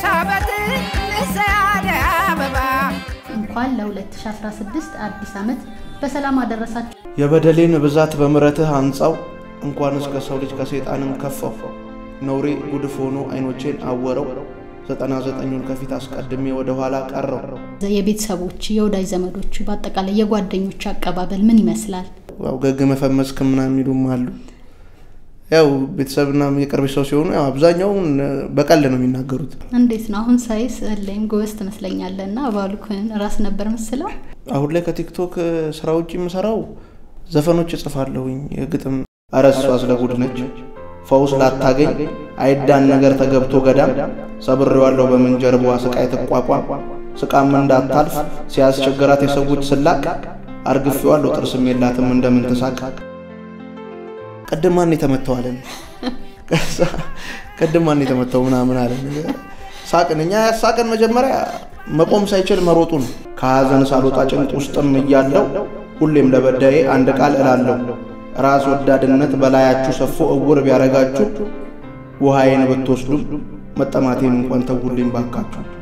ሳበት ልሰያደ አበባ እንኳን ለ2016 አዲስ ዓመት በሰላም አደረሳችሁ። የበደሌን ብዛት በምረትህ አንጻው እንኳን እስከ ሰው ልጅ ከሰይጣንም ከፋው ነውሬ ጉድፍ ሆኖ አይኖቼን አወረው ዘጠና ዘጠኙን ከፊት አስቀድሜ ወደ ኋላ ቀረው። የቤተሰቦች የወዳጅ ዘመዶች በአጠቃላይ የጓደኞች አቀባበል ምን ይመስላል? ያው ገግ መፈመስክ ምናምን የሚሉም አሉ። ያው ቤተሰብና የቅርብ ሰው ሲሆኑ ያው አብዛኛውን በቀል ነው የሚናገሩት። እንዴት ነው አሁን ሳይ ስዕል ላይም ጎበዝ ትመስለኛለህ እና ባሉክን ራስ ነበር ምስለው አሁን ላይ ከቲክቶክ ስራ ውጭ የምሰራው ዘፈኖች እጽፋለሁኝ። የግጥም አረ እሷ ስለ ጉድ ነች ፈውስ ላታገኝ አይዳን ነገር ተገብቶ ገዳም ሰብሬዋለሁ በምንጀርባዋ ስቃይ ትቋቋም ስቃም እንዳታልፍ ሲያስቸገራት የሰዎች ስላቅ አርግፌዋለሁ ጥርስም የላትም እንደምን ትሳቅ ቅድም ማን የተመታው አለን ቅድም ማን የተመታው ምናምን አለን ሳቅን እኛ ያሳቅን መጀመሪያ መቆም ሳይችል መሮጡ ነው ከሀዘን ሳልወጣ ጭንቅ ውስጥም እያለው ሁሌም ለበዳዬ አንድ ቃል እላለሁ ራስ ወዳድነት በላያችሁ ሰፎ እውር ቢያረጋችሁ ውሃዬን ብትወስዱም መጠማቴን እንኳን ተውልኝ ባካችሁ